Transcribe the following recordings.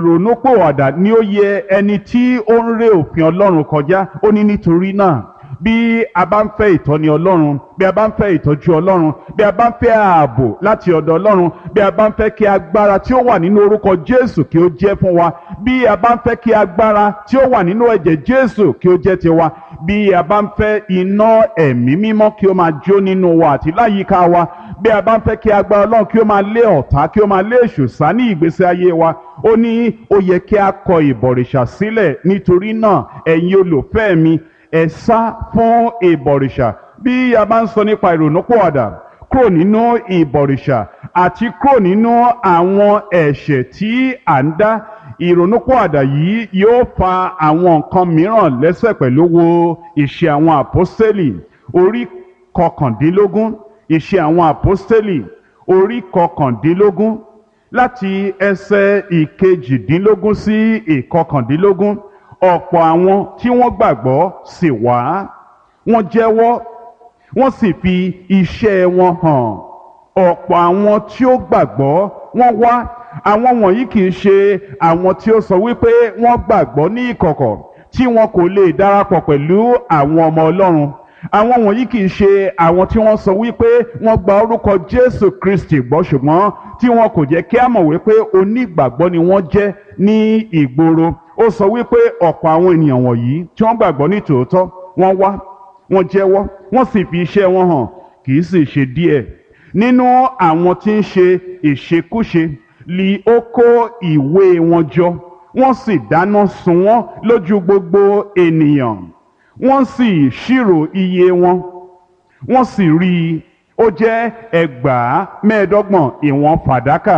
ronúpòwàdà ni ó yẹ ẹni tí ó ń ré òfin ọlọ́run kọjá ó ní nítorí náà bí a bá ń fẹ́ ìtọ́ni ọlọ́run bí a bá ń fẹ́ ìtọ́jú ọlọ́run bí a bá ń fẹ́ ààbò láti ọ̀dọ̀ ọlọ́run bí a bá ń fẹ́ kí agbára tí ó wà nínú orúkọ jésù kí ó jẹ́ fún wa bí a bá ń fẹ́ kí agbára tí ó wà nínú ẹ̀jẹ̀ jésù kí ó jẹ́ tiwa bí a bá ń fẹ́ iná ẹ̀mí mímọ́ kí ó máa jó nínú wa àti láyìíká wa bí a bá ń fẹ́ kí agbára ọlọ́run kí ó máa lé ọ̀tá kí ó máa lé èṣù sá ní ìgbésí ayé wa ó ní ó yẹ kí a kọ ìbọ̀rìṣà sílẹ̀ nítorí náà ẹ̀yin olùfẹ́ mi ẹ sá fún ìbọ̀rìṣà bí a bá ń sọ nípa ìrònúpọ̀àdà kúrò nínú ìbọ̀rìṣà àti kúrò nínú àwọn ẹ̀ṣẹ̀ tí à ń dá ìrònúpọ̀àdà yìí yóò fa àwọn nǹkan mìíràn lẹ́sẹ̀ pẹ̀lú wo ìṣe àwọn àpọ́sítélì orí kọkàndínlógún ìṣe àwọn àpọ́sítélì orí kọkàndínlógún láti ẹsẹ̀ ìkejìdínlógún sí ìkọkàndínlógún ọ̀pọ̀ àwọn tí wọ́n gbàgbọ́ sì wá wọ́n jẹ́wọ́ wọ́n sì fi iṣẹ́ wọn hàn ọ̀pọ̀ àwọn tí ó gbàgbọ́ wọ́n wá àwọn wọ̀nyí kì í ṣe àwọn tí ó sọ wípé wọ́n gbàgbọ́ ní ìkọ̀kọ̀ tí wọn kò lè darapọ̀ pẹ̀lú àwọn ọmọ Ọlọ́run àwọn wọ̀nyí kì í ṣe àwọn tí wọ́n sọ wípé wọ́n gba orúkọ Jésù Kristi gbọ́ ṣùgbọ́n tí wọn kò jẹ́ kí á mọ̀ wípé onígbàgbọ́ ni wọ́n jẹ́ ní ìgboro ó sọ wípé ọ̀pọ̀ àwọn ènìyàn wọ̀nyí tí wọ́n gbàgbọ́ ní tòótọ́ wọ́n wá wọ́n jẹ́wọ́ wọ́n sì fi iṣẹ́ wọn hàn kì í sì ṣe díẹ̀ nínú àwọn tí ń ṣe ìṣekúṣe li ó kó ìwé wọn jọ wọ́n sì dáná sun wọ́n lójú gbogbo ènìyàn wọ́n sì ṣírò iye wọn wọ́n sì rí i ó jẹ́ ẹgbàá mẹ́ẹ̀ẹ́dọ́gbọ̀n ìwọ̀n fàdákà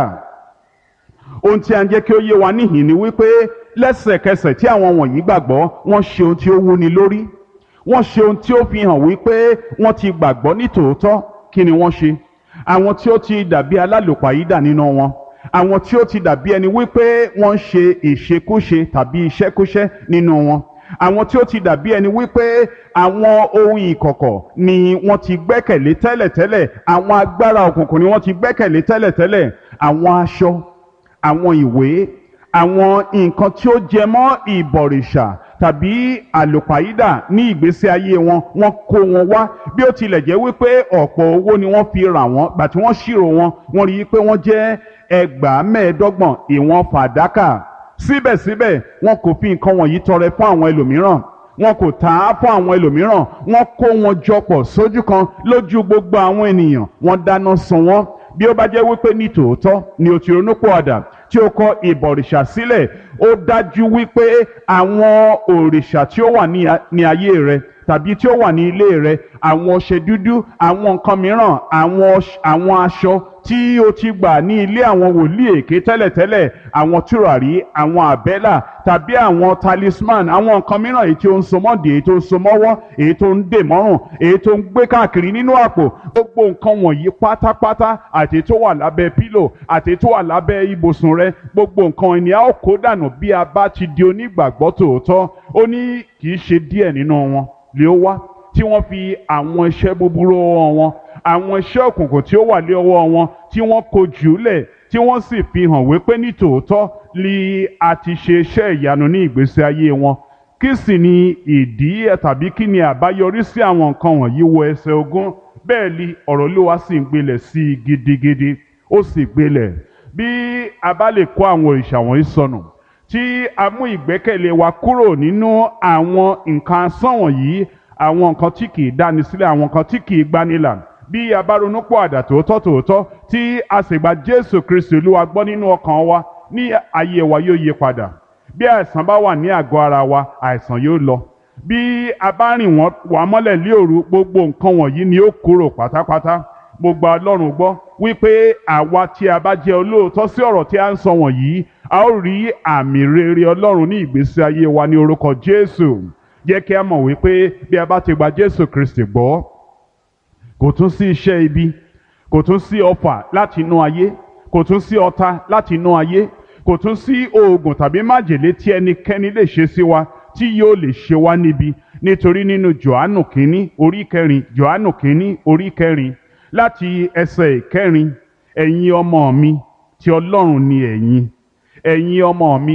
ohun tí a ń jẹ́ kí ó yé wa níhìn ni wípé lẹ́sẹ̀kẹsẹ̀ tí àwọn wọ̀nyí gbàgbọ́ wọ́n ṣe ohun tí ó wúni lórí wọ́n ṣe ohun tí ó fi hàn wípé wọ́n ti gbàgbọ́ ní tòótọ́ kí ni wọ́n ṣe àwọn tí ó ti dàbí alálòpàyídà nínú wọn àwọn tí ó ti dàbí ẹni wípé wọ́n ń ṣe ìṣekúṣe tàbí iṣẹ́kúṣẹ́ nínú wọn àwọn tí ó ti dàbí ẹni wípé àwọn ohun ìkọ̀kọ̀ ni wọ́n ti gbẹ́kẹ̀lé tẹ́lẹ̀tẹ́lẹ̀ àwọn agbára òkùnkùn ni wọ́n ti gbẹ́kẹ̀lé tẹ́lẹ̀tẹ́lẹ̀ àwọn aṣọ àwọn ìwé àwọn nǹkan tí ó jẹ mọ́ ìbọ̀rìṣà tàbí àlùpàídà ní ìgbésí ayé wọn wọ́n kó wọn wá bí ó tilẹ̀ jẹ́ wípé ọ̀pọ̀ owó ni wọ́n fi rà wọ́n gbà tí wọ́n ṣírò wọn wọ́n rí i pé wọ́n jẹ́ ẹgbàá mẹ́ẹ̀ẹ́dọ́gbọ̀n ìwọ̀n fàdákà síbẹ̀síbẹ̀ wọn kò fi nǹkan wọ̀nyí tọrẹ fún àwọn ẹlòmíràn wọn kò tà á fún àwọn ẹlòmíràn wọn kó wọn jọpọ̀ sójú kan lójú gbogbo àwọn ènìyàn wọn dáná sun wọn bí ó bá jẹ́ wípé ní tòótọ́ ni o ti ronúpìwàdà tí o kọ ìbọ̀rìṣà sílẹ̀ ó dájú wípé àwọn òrìṣà tí ó wà ní ayé rẹ tàbí tí ó wà ní ilé rẹ àwọn ọṣẹ dúdú àwọn nǹkan mìíràn àwọn aṣọ tí o ti gbà ní ilé àwọn wòlíì èké tẹ́lẹ̀tẹ́lẹ̀ àwọn tùràrí àwọn àbẹ́là tàbí àwọn talisman àwọn nǹkan mìíràn èyí tí ó ń so mọ́dì èyí tó ń so mọ́wọ́ èyí tó ń dè mọ́rùn èyí tó ń gbé káàkiri nínú àpò gbogbo nǹkan wọ̀nyí pátápátá àti tó wà lábẹ́ pílò àti tó wà lábẹ́ ibùsùn rẹ gbogbo nǹkan ènìyàn ó kó dànù bí a bá ti di onígbàgbọ́ tòótọ́ ó ní kì í ṣe díẹ̀ nínú wọn lè ó wá tí wọ́n fi àwọn iṣẹ́ búburú ọwọ́ wọn àwọn iṣẹ́ òkùnkùn tí ó wà lé ọwọ́ wọn tí wọ́n kó jùlẹ̀ tí wọ́n sì fi hàn wípé ní tòótọ́ li a ti ṣe iṣẹ́ ìyanu ní ìgbésí ayé wọn kí sì ni ìdí tàbí kí ni àbáyọrí sí àwọn nǹkan wọ̀nyí wo ẹsẹ̀ ogún bẹ́ẹ̀ ni ọ̀rọ̀ Olúwa sì ń gbilẹ̀ sí i gidigidi ó sì gbilẹ̀ bí a bá lè kó àwọn òrìṣà wọ̀nyí sọnù tí a mú ìgbẹ́kẹ̀lé wa kúrò nínú àwọn nǹkan asán wọ̀nyí àwọn nǹkan tí kì í dáni sílẹ̀ àwọn nǹkan tí kì í gbanilà bí a bá ronú pọ̀ àdà tòótọ́ tòótọ́ tí a sì gba Jésù Kristi Olúwa gbọ́ nínú ọkàn wa ní ayé wa yóò yí padà bí àìsàn bá wà ní àgọ́ ara wa àìsàn yóò lọ bí a bá rìn wá mọ́lẹ̀ lé òru gbogbo nǹkan wọ̀nyí ni ó kúrò pátápátá mo gba Ọlọ́run gbọ́ wípé àwa tí a bá jẹ́ olóòótọ́ sí ọ̀rọ̀ tí a ń sọ wọ̀nyí a ó rí àmì rere Ọlọ́run ní ìgbésí ayé wa ní orúkọ Jésù jẹ́ kí a mọ̀ wípé bí a bá ti gba Jésù Kristi gbọ́ kò tún sí iṣẹ́ ibi kò tún sí ọfà láti inú ayé kò tún sí ọ̀tá láti inú ayé kò tún sí oògùn tàbí májèlé tí ẹnikẹ́ni lè ṣe sí wa tí yóò lè ṣe wá níbi nítorí nínú Jòhánù kínní orí kẹrin Jòhánù kínní orí kẹrin láti ẹsẹ̀ ìkẹrin ẹ̀yin ọmọ mi tí Ọlọ́run ni ẹ̀yin ẹ̀yin ọmọ mi